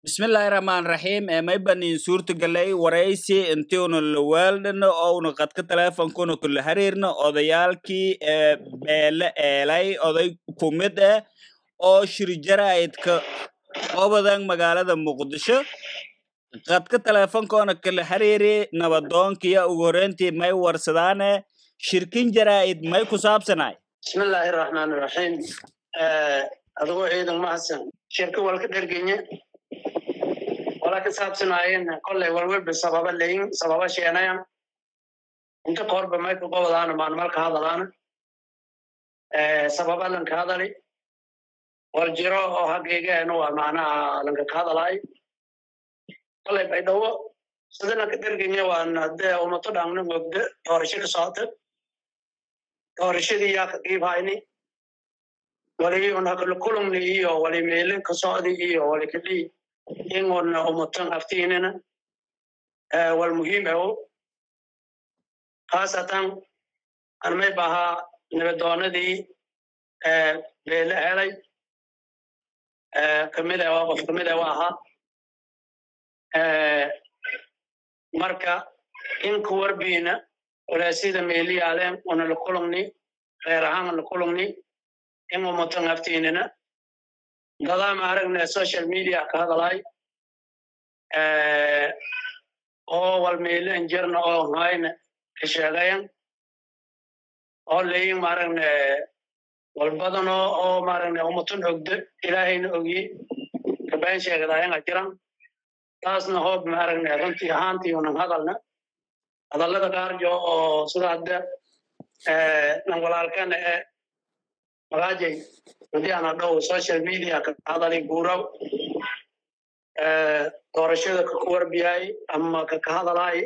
bismillaahi raxmaan raxiim maybanin suurtagalay waraysi intiuna lawaaldhano ouna qadka teleefonkuna kula xiriirno odayaalkii beele eelay oday kumid ah oo shirjaraidka obadan magaalada muqdisho qadka teleefonkoona kala xiriiri nabadoonkiya ugu horeyntii may warsadaane shirkin jaraa'id may ku saabsanay bismillaahi raxmaan raxiim adigoo ciidan mahadsan shirka walka dhergenye wala ka saabsanaayeen kolley walwalba sababa leyin sababa sheenayan inta korba may ka qobadaana maalmalka hadalaana sababa lanka hadali wal jiro oo hageegeena waa macnaha lanka ka hadalaayo kolley baydhawo sida lanka dhergenye waan hadee umato dhangna mogda doorasho ka socota doorashadii yaa ka qiibhayni wali unakala kulumni iyo wali meelin ka socdi iyo wali kadhii ingona umatan aftiinina wal muhiim awo khaasatan anmay bahaa nabadoonadii beele helay kamid a qof kamid a wa ahaa marka in ku warbiina walaasida meeliyaaleen una la kulumni reer ahaan la kulumni in umatan aftiinina dadaa ma aragne social media ka hadalay oo walmeilen jirna oo hayna ka sheegayan oo leyin maaragne walbadano oo maaragne umatan ogdo ilaahayna ogye kabayn sheegadaayanga jiran taasna hoob maaragne runtii ahaantii unan hadalna hadallada qaarjo oo sida hadda nan walaalkana ee magaajay hadii ana dhow social media ka hadalay guuraw doorashada kaka warbiyay ama kaka hadalay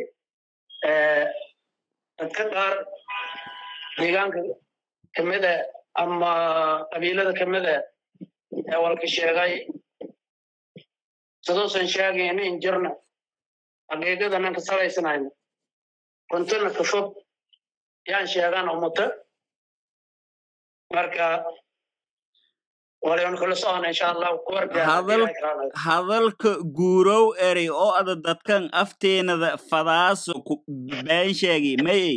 dadka qaar deegaanka kamida ama qabiilada kamida ee walka sheegay siduusan sheegayna in jirna xaqiiqadanan ka salaysanayn runtana ka fog yaan sheegaan umata marka hadalka guurow erey oo ada dadkan afteenada fadaaso been sheegi mayey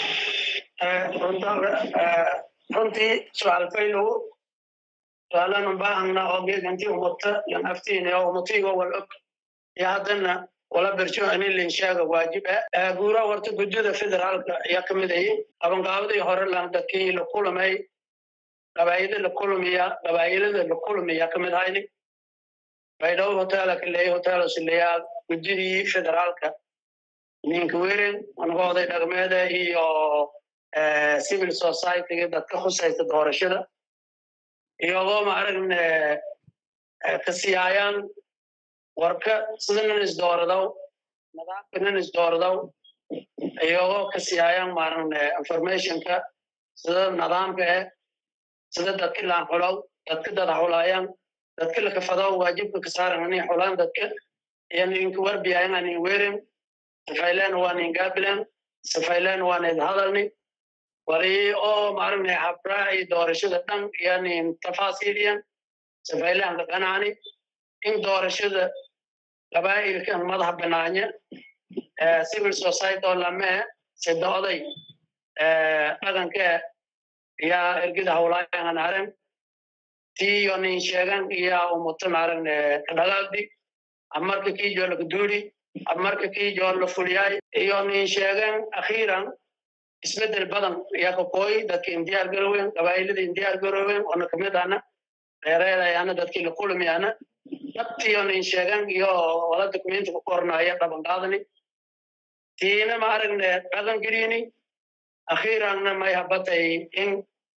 runtii su'aal faylow su'aalan baahana oo geeganti umata yan aftiine oo umatigo wal og iyo haddana wala berjo ini lin sheega waajib ah guura horta gudida federaalka ayaa kamid ahi qabanqaabadii hore lan dadkii la kulamay qabaayida la kulmiya qabaayilada la kulmiya kamid hayni baydhawo hotela kaleeya hotela sileya gudidii federaalka ninka weren anaga oday dhaqmeeda iyo civil societyga dadka khusaysta doorashada iyagoo ma aragne ka siyaayaan warka sidanan isdooradaw nidaamkanan isdooradaw iyagoo ka siyaayaan maaragne informationka sida nidaamka eh sida dadka laan xulow dadka dada xulaayaan dadka lakafadow waajibka ka saaran ani xulaan dadka iyo ninka warbiyayan anin werin safayleen waa nin gaabilan safayleen waa nin hadalni wali oo maaragne habraaci doorashada dhan iyo nin tafaasiiliyan safayleen ka qanaani in doorashada qabaa'ilkan madaxa banaanya civil society oo lamee sida oday dhaqanka yaa ergida hawlaayan aren tiyo nin sheegan iya umutan aren kadhalaadi amarka kijo lakaduuri amarka kijo la fuliyay iyo nin sheegan akhiiran isbedel badan yaa kakooy dadka indiyaar garowen qabaa'ilada indiyaar garowen ona kamid ana reereedayana dadkii la kulmiyana dabtiyo nin sheegan iyo wala dokumenti ku qornaya dhaban qaadani tiina ma aragne dhaqan gelini akhiiranna may habatay in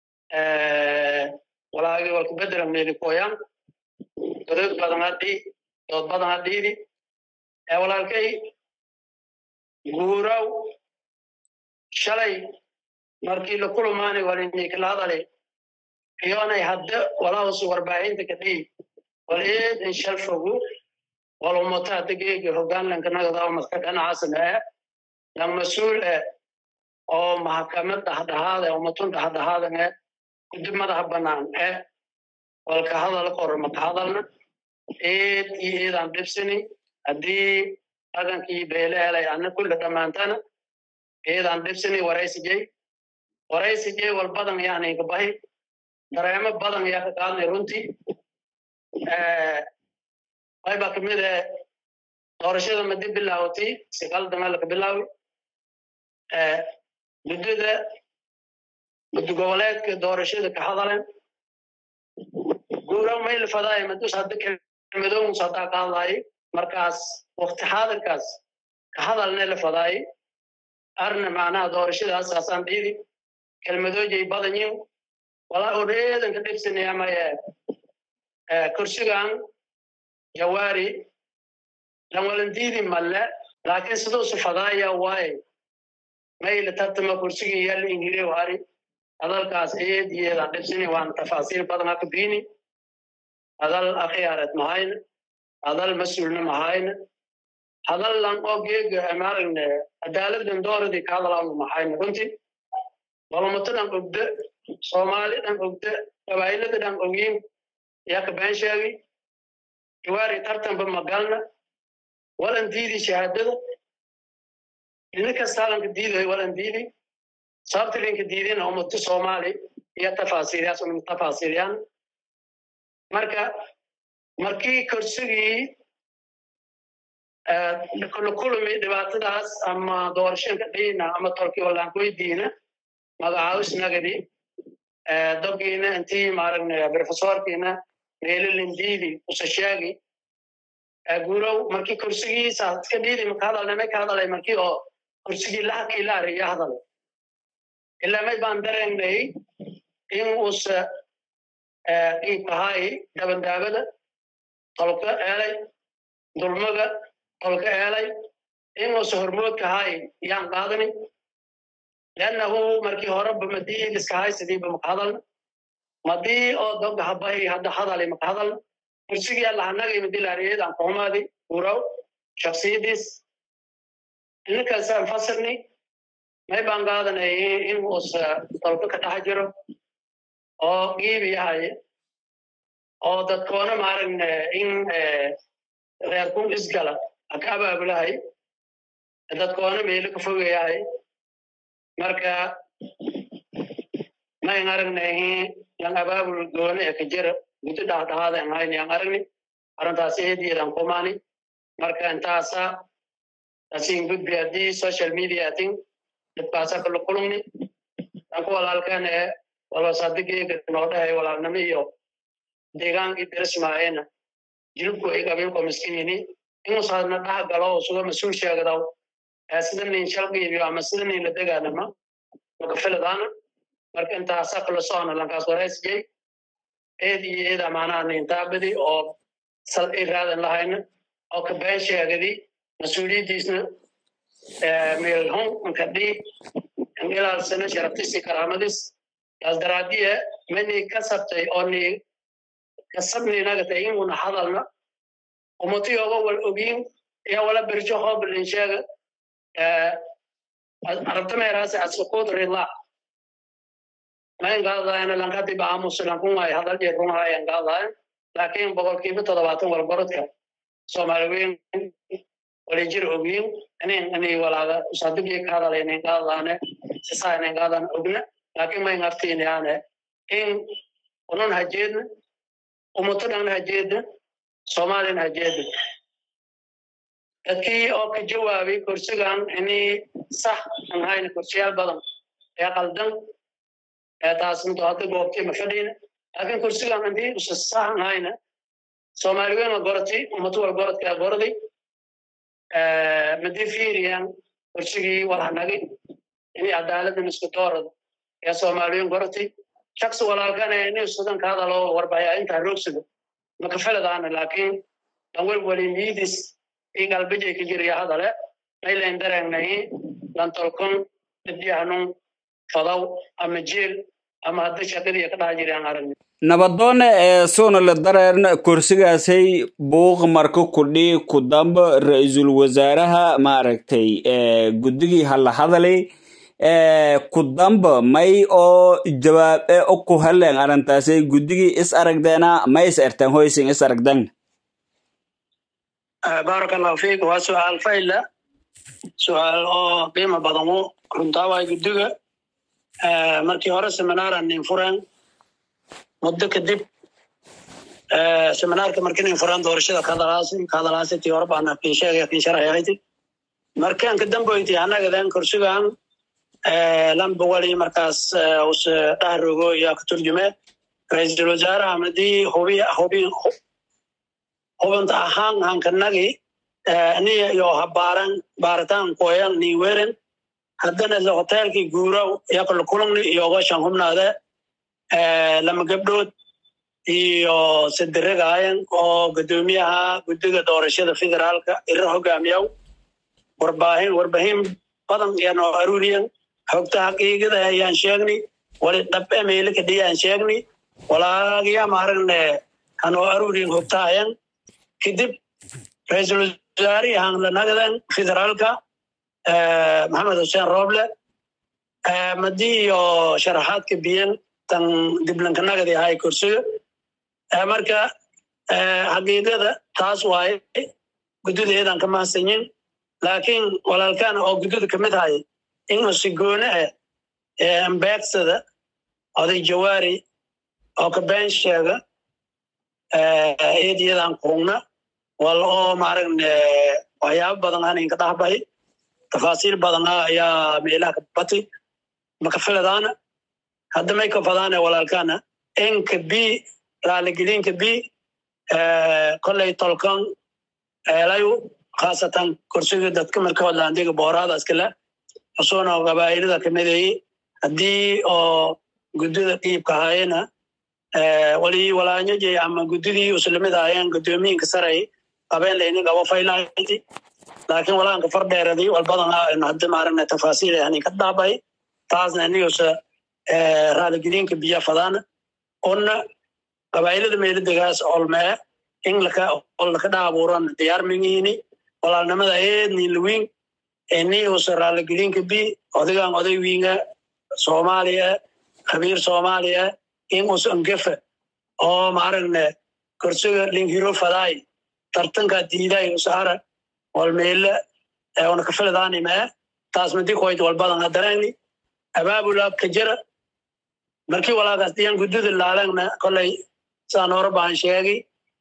walaagi walka bedelan meelikoyan dodood badan hadhi dood badan hadhiidi walaalkay guuraw shalay markii la kulumaani walinay kala hadale iyonay hadda walahus warbaahinta kadhii wal eedan shal fogu wal umata hadda geega hogaanlanka nagada madka dhanacasan ee lan mas-uul eh oo maxkamad dhaxdhaxaada umatun dhaxdhaxaadan ee guddi madaxa bannaan ee walka hadal kor maka hadalna eed iyo eedaan dhibsini haddii dhaqankii beele helay ana kulle dhammaantana eedaan dhibsini waraysijay waraysijay wal badan yani kabahi dareemo badan yaa ka qaadnay runtii qayba kamid e doorashada madi bilaawati siqaldama laka bilaawi muddada muddo goboleedka doorashada ka hadaleen guura mayl fadaay madus hadda kelmadoons haddaa ka hadlaay markaas wakti xaadirkaas ka hadalne la fadaay arna macnaha doorashadaas asaan dhiidi kelmadoojay badanyin walaa odheedan ka dhibsanaya maye kursigan jawaari lanwalandiidi malle laakiin siduusu fadaaya waaye mayla tartama kursigii yalla ingire wari hadalkaas eed iyeedaan dhibsini waan tafaasiil badan haka biini hadal akhiyaareed mahayna hadal mas-uulna mahayna hadal lan oo geega maaragne adaaladan dooradii ka hadalaanu mahayna runtii balomato dhan ogda soomaali dhan ogda gabaylada dhan ogyin yaa ka been sheegi iwaari tartanba magalna walan diidi shahaadada ina kastaalanka diidayo walan diidi sababta linka diidina ummatu soomaali iyo tafaasiilyaas unum tafaasiilyaan marka markii kursigii la kulmi dhibaatadaas ama doorashanka dhiina ama tolkii wallaankoydiina magacaawis nagadi dogiina intii maaragna profesorkiina meelalindiidi usashaagi guurow markii kursigiisa iska dhiidi maka hadalna may ka hadalay markii oo kursigii lahakii la ariya hadal ilaa may baan dareennay in uusa iibkahay dabandaabada tolka eelay dulmaga tolka eelay in uusa hormoodkahay yaan qaadani liannahu markii horeba madii iskahay sidiiba maka hadalna madii oo doga habahi hadda hadalay maka hadalna kursigii allahanagay madilaariyad aan kuhumaadi gurow shaksiyadiis ininkaasaan fasirni may baan qaadanay in uusa tolka ka dhex jiro oo giibi yahay oo dadkoona maaragne in reerkun isgala aka abaabulahay dadkoona meelo ka fogayahay marka mayn aragnay yan abaabul goone ee ka jira muddo dhahdhahaada an hayni an aragni arrintaas eediyeedan kumaani marka intaasa asin gudbi haddii social media tin dadkaasa kala kulumni danku walaalkan ee walosadigeega noo dhahay walaalnimo iyo deegaankii darismaayena jilibku ay qabiilko miskiini inuusaadna dhaha galo suga mas-uul sheegdaw sida nin shalgiibiyo ama sida nin la degaanama maka filadaana marka intaasa kala socona lankaas waraysjay eed iyo eeda maanaha nintaabadi oo sal iraadan lahayna oo ka been sheegadi mas-uuliyaddiisna meelhun nkadhii ilaalsana sharaftiisi karaamadis taas daraadiye mani kasabtay oo ni kasabninagata inguna hadalna umatiyoga wal ogin iya wala berjo hoblin sheega arabtameeraasi asukud rila mayn qaadayana lankadiba aamusa lankunay hadal iyo runhayan qaadayan laakiin boqolkiiba toddobaatan walgorodka soomaali weyn walijir ogin inin ini walaaga usadigii ka hadalay nin qaadane sisaa nin qaadan ogna laakiin mayn aftiinayaane in unun hajeedna umuto dhan hajeedna soomaalina hajeedna dadkii oo ka jawaabay kursigan ini sax an hayna kursiyaal badan ee qaldan ee taas mito hadda goobtay ma fadhiina laakiin kursigan intii usa sax an hayna soomaali weyn la gorotay umuto wal gorodkaa goroday madii fiiriyan kursigii walhanagay inay cadaaladan isku doorada ee soomaaliyin gorotay shaksi walaalkana inay sudan ka hadalo warbaya intaa roogsado maka filadaana laakiin danwel waliniyidis i galbijay ka jirya hadale maylayn dareennahi lantolkon dhibyahanun fadaw ama jeel ama hadda shaqadii ka dhaha jiraan aragni nabadoone ee suuna la dareerna kursigaasay buuq marka kudhi ku damba ra-iisul wasaaraha maaragtay guddigii hala hadalay ku damba may oo jawaab e oku halen arrintaasay guddigii is aragdeena may is ertan hoysin is aragdan baaraka allahu fiik waa su-aal fayla su-aal oo qiimo badanu runtaa waay guddiga markii hore seminaaran nin furan muddo kadib seminaarka markii nin furan doorashada kadalaasi kadalaasi tii hore baana kin sheegaya kin sharaxayti markaan ka damboyti annagadan kursigan lamba wali markaas us dhahrogo yaa ka turjume ra-iisul wasaaraha madii hubi hubi hubanta ahaan hankanagi niya iyo habaaran baaritaan koyan ni weren haddana isla hoteelkii guuraw yakala kulungni iyoga shan hubnaade lama gabdhood iyo sadiragaayan oo guddoomiyaha guddiga doorashada federaalka ira hogaamiyaw warbaahin warbaahin badan yanoo aruuriyan xogta xaqiiqada ayaan sheegni wali dhab emeylika dhiyaan sheegni walaagiya maaragne hanoo aruuriyan hogtaayan kadib ra-iisul wasaari hanlanagadan federaalka maxamed xuseen roble madii iyo sharaxaadka biyan tan diblankanagadi ahay kursiga marka xaqiiqada taas waaye guddideedan ka mahadsanyin laakiin walaalkana oo guddida kamid hay inuu si goone ah ambeegsada oday jawaari oo ka been sheega eediyadan kurungna wal oo maaragne waxyaabo badan aan inka dhahbahay tafaasiil badana ayaa meelaha ka batay makafiladaana hadda may kafadaane walaalkana enka b raaligelinka b kolley tolkan eelayu khaasatan kursiga dadka marka hodlaandiga booraada iskale xusuuna qabaa'ilada kamidayey haddii oo guddida qiibka hayena wali walaanyajay ama guddidii uslamid ahayeen guddoomiyiinka saray qabeen layni qabo faylahayti laakiin walaanka fardheeradii walbadan hadda maaragna tafaasiil hani ka dhaabay taasna inigusa raaligelinka biya fadaana una qabaa'ilada meelidegaas olmee in laka ol laka dhaabuuran diyaar mingihini walaalnimada eedni luwin inigusa raaligelinka bi odagan oday wiinga soomaaliya khabiir soomaaliya in us angefe oo maaragne kursiga linghiro fadaay tartanka diiday usaara walmeele una kafiladaanimee taas madi koyt walbadan hadarani abaabula kajara markii walaagaas diyan guddida laalagna koley saan hore baan sheegi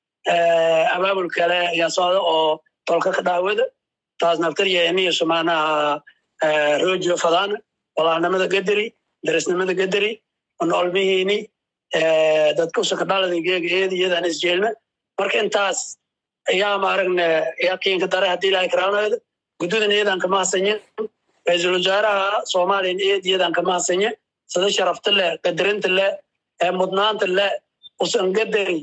abaabul kale ayaa socda oo tolka ka dhaawada taas naftarya iniyasu maanaha rojo fadaana walaalnimada gadari darisnimada gadari noolmihiini dadka usakadhalada geega eedi iyadan isjeelme marka intaas ayaa maaragne yaqiinka dare haddii ilahay karaanayda guddidan iyadan kama hasanye ra-iisul wasaaraha soomaaliyan eed iyadan kama hasanye sida sharafta leh qadarinta leh mudnaanta leh usan gadari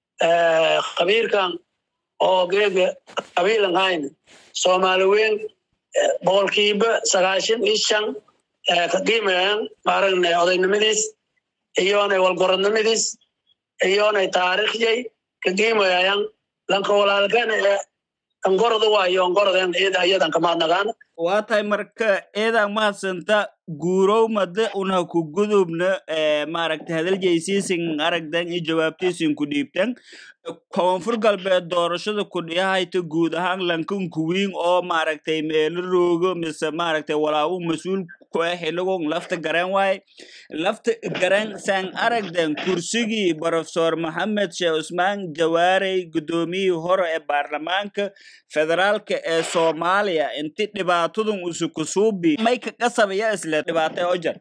khabiirkan oo geega qabiilan hayn soomaali weyn boqolkiiba sagaashan iyo shan ka qiimayan maaragne odaynimadiis iyonay walgorodnimadiis iyonay taariikhyay ka qiimayayan lanka walaalkana ee angorada waayo angorodan iyadan kamaadnagaana waa tahay marka eedan mahadsanta guurow made unha ku gudubna maaragta hadaljeysiysin aragdan iyo jawaabtaysin ku dhiibtan koonfur galbeed doorashada kudhiyahayta guud ahaan lankan kuwiin oo maaragtay meelo roogo mise maaragtay walaabu mas-uul kuah xiligon lafta garan waaye lafta garan san aragdan kursigii profesor maxamed sheekh cusmaan jawaarey guddoomiyihii hore ee baarlamaanka federaalka ee soomaaliya inti dhibaatadun usukusuubi may ka qasabaya isle dhibaatay ojar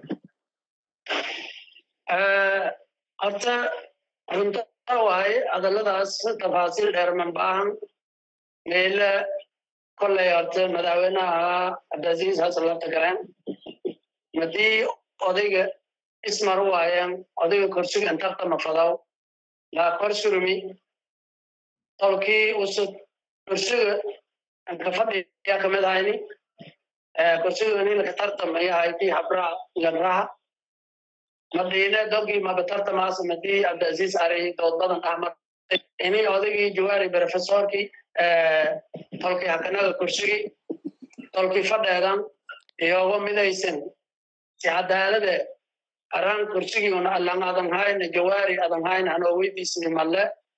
horta runta waaye hadalladaas tafaasiil dheer man baahan meele kolley horta madaxweynaha cabdiaziiz xasan lafta garan madii odayga ismar waayeen odayga kursiga intartama fadaw laa korsurumi tolkii usud kursiga ka fadhiya kamid ahayni kursiga nilaka tartamaya hayti habraa lanraha madiine dogii mabatartamaas madii cabdiaziiz ari dood badan ahmar ini odaygii jawaari profesorkii tolkii hakanaga kursigii tolkii fadheedan iyoga midaysan si cadaalade aran kursigii una allan adan hayna jawaari adan hayna hanoo weydiisni malle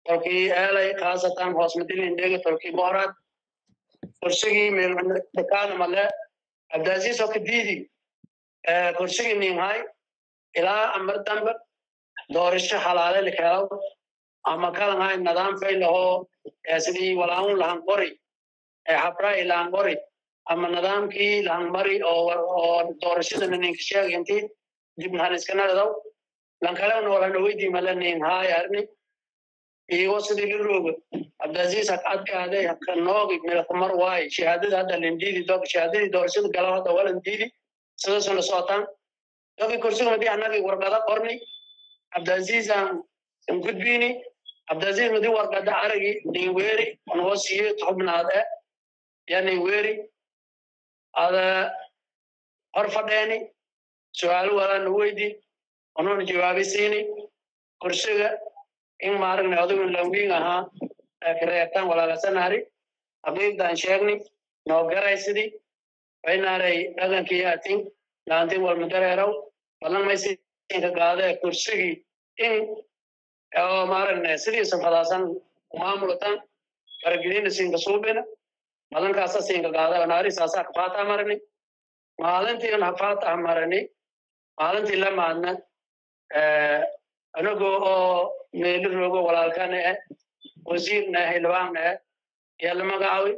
tolkii eelay khaasatan hoos madilindhega tolkii boorad kursigii meeldhakaana male abdaasiis oo kadiidi kursigii ninhay ilaa amar dambe doorasho halaale likeelow ama kalanhay nidaam faylahoo sidii walaun lahan qori habrai lahan qori ama nidaamkii lahan mari oo doorashadana ninka sheegay intii dibnahan iskanadadow lankalewna walana weydii male nin haay arni igo sidii lirooga abdaziz hak adkaaday haka noogi milkamar waay shahaadada hadda lindidi dog shahaadadii doorashada galaw hadda walan diidi sidasuna socotaan dogi kursiga madii anagi warqada qorni abdazizan gudbini abdaziz madii warqada aragi nin weeri onoo siiye xubnaad e ya nin weeri ada hor fadheeni su-aalo walana weydi onoona jawaabi siini kursiga in maaragna adigu lawing ahaa kareebtaan walaalasanaari haqiiqdan sheegni noo garaysidii waynaaray dhagankii atin laantin walmadareerow balan maysinka gaadee kursigii in oo maaragna sidiisa fadaasan maamulatan faragelina siinka suubina balankaasa siinka gaada naari saasaa kafaataa marani maalintii un hafaataha marani maalintii lamaadna anagoo oo meelo roogo walaalkana eh wasiirna eh xildhibaanna eh ayaa la magacaawi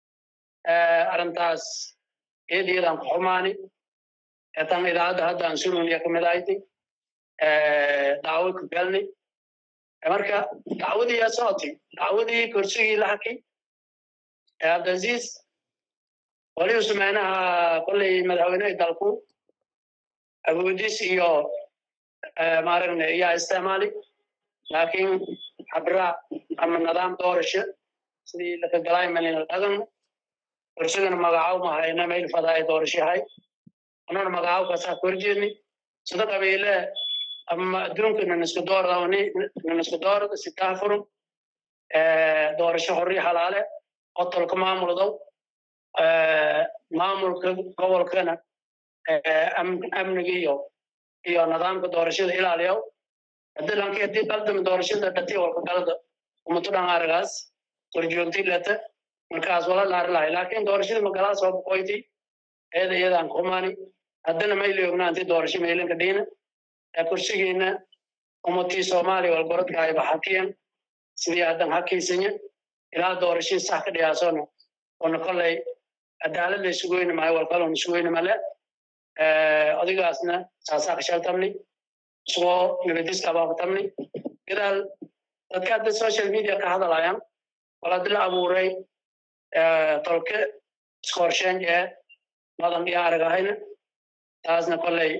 arrintaas eediyadaan ku xumaani tan idaacadda hadda aan suruniya kamid ahayti dacwo ku galni marka dacwadii yaa socotay dacwadii kursigii la hakay abdaziz waliu sumeynaha kolley madaxweynehi dalku awoodis iyo maaragna yaa isticmaali laakiin habraac ama nidaam doorasho sidii lakagalaay malina dhagan kursigana magacaw mahayna mayl fadaay doorashahay anona magacaw kasaa korjeedni sida qabiile ama adduunka nanisku doorda nanisku doorda sitaa furum doorasho horri halaale qotolka maamuldow maamulka gobolkana amniga iyo iyo nidaamka doorashada ilaaliyow hadii lanki hadii qaldami doorashada dhati walka galada umatu dhan aragaas korjoogti leta markaas wala laari lahay laakiin doorashada magalaas waa boqoyti eeda iyadaan kumaani haddana mayli ognaanti doorasho meylinka dhiina kursigiina umatii soomaaliya walgorodka ay baxakiyan sidii haddan hakiisanya ilaa doorashadii sax ka dhiyaasona ona kolley cadaalad la isugoyni maayo walkalon isugoyni male odigaasna saasaa ka shaltamni isagoo nabadiska abaafatamni gadaal dadka hadda social media ka hadalayan wal haddi la abuuray tolke iskorsheyn ee madan iyo aragahayna taasna kolley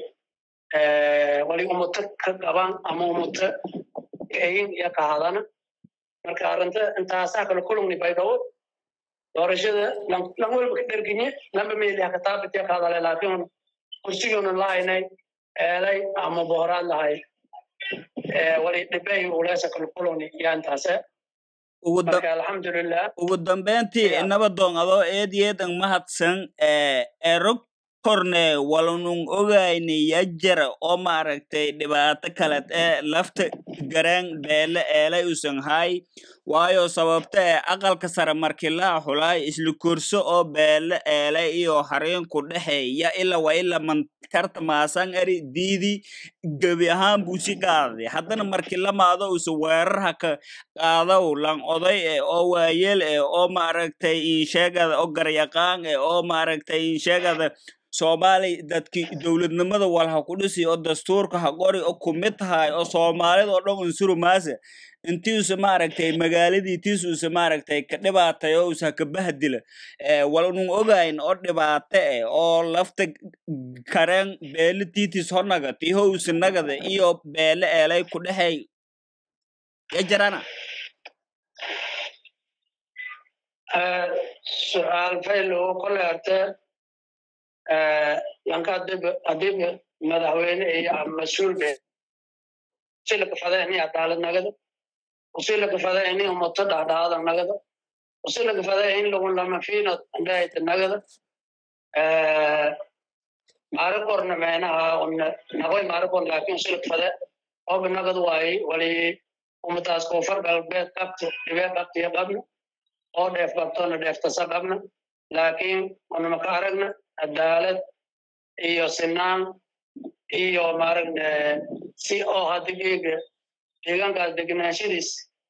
wali umuto ka qaban ama umuto kayin iyo ka hadana marka arrinta intaasaa kala kulungni baydhawo doorashada lan walba ka dherginye lamba meeli haka taabitiya ka hadalay laakiin kursiguna lahaynay eelay ama bohoraad lahay wali dhibay uleesa kala kulungni yaa intaase marka alxamdulilah ugu dambeyntii nabadoon adoo eed yeedan mahadsan erog korne walanung ogayni yajara oo maaragtay dhibaato kaleed ee lafta garaan beele eelay usan hay waayo sababta ee aqalka sare markii la xulaay isla kurso oo beele eelay iyo hareenku dhexeeya ila waa ila mankarta maasan eri diidi gebi ahaan buusi qaaday haddana markii lamaado usa weerarha ka qaadaw lan oday e oo waayeel e oo maaragtay insheegada oo garyaqaan e oo maaragtay insheegada soomaali dadki dowladnimada walha ku dhisi oo dastuurka ha qori oo kumid tahay oo soomaalida oo dhan unsuru maase intiisa maaragtay magaaladii tiisuusa maaragtay ka dhibaatay oo usa ka bahdila walnun ogayn oo dhibaato eh oo lafta kareen beele tiitis honaga tihousa nagada iyo beele eelay ku dhexey yajarana su-aal fayl oo kole arte lanka hadib madaxweyne iyo mas-uul be usilaka fada ini cadaalad nagada usilaka fada ini umato dhahdhaada nagada usilaka fada in lagun lama fiina andhaayta nagada maari korna meenaha nagoy maari korna laakin usilaka fada oba nagad waayi wali ummadaas koonfur galbeed qabto dhibee qabtiyo qabna oo dheef qabtona dheeftasa qabna laakiin unama ka aragna cadaalad iyo sinaan iyo maaragna si oo hadda geega deegaankaas deganaanshadiis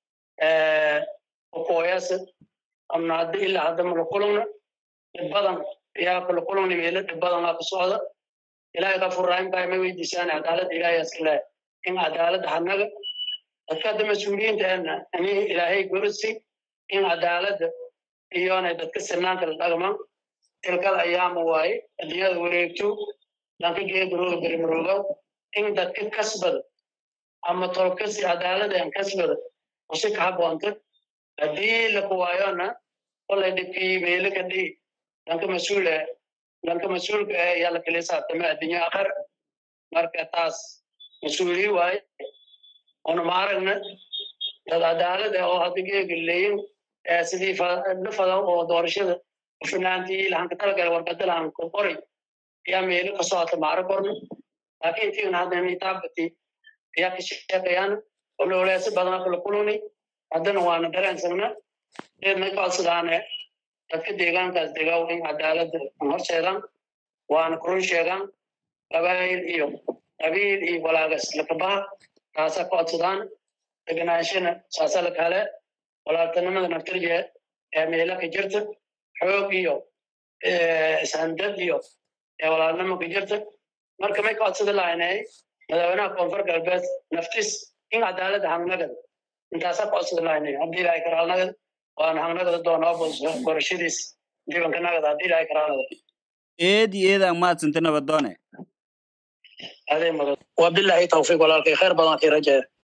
ukooyasa amna hadda ilaa hadda mala kulungna dhib badan yaa kula kulungna meelo dhib badan aa ku socda ilaahay ka furraayin baa ma weydiisaan cadaaladda ilaahay askale in cadaaladda hanaga dadka hadda mas-uuliyiinta ana ani ilaahay gorisi in cadaaladda iyona dadka sinaanka la dhagman tilkada ayaama waaye adduunyada wareegto danka geegarooga berimarooga in dadka kasbada ama tolkasi cadaalada aan kasbada usi ka haboonta haddii lakuwaayona kolay dhibkii meelo ka dhigi danka mas-uula danka mas-uulka ah ayaa la kala saabtama adduunyo akhar marka taas mas-uuliyi waaye una ma aragna dad cadaalad ah oo hadda geega leeyin sidii dhafada oo doorashada finaantii lahanka talagala warqadala aan ku qoray ayaa meelo ka socota maaro korna laakiin tiina hadda nitaabati ayaa ka sheekayaan olooleesa badan kala kulunay haddana waana dareensagna deedna codsadaane dadka deegaankaas degaa in cadaaladda horseedaan waana kurun sheegaan qabaayil iyo qabiil iyo walaagas lakabaha taasa codsadaan deganaanshana saasa la kale walaaltanimada naftirje ee meela ka jirta xoog iyo ishandad iyo ee walaalnimo ka jirta marka may codsada lahaynay madaxweynaha koonfur galbeed naftis in cadaaladda hangnagada intaasa codsada lahaynay haddii ilaahay karaalnagada waana hangnagada doonaa gorashadiis dibankanagada haddii ilaahay karaalnagada eed iyo eedaan mahadsanta nabadoone adee mudan wabilaahi tawfiiq walaalkay khayr badan kii rajeeya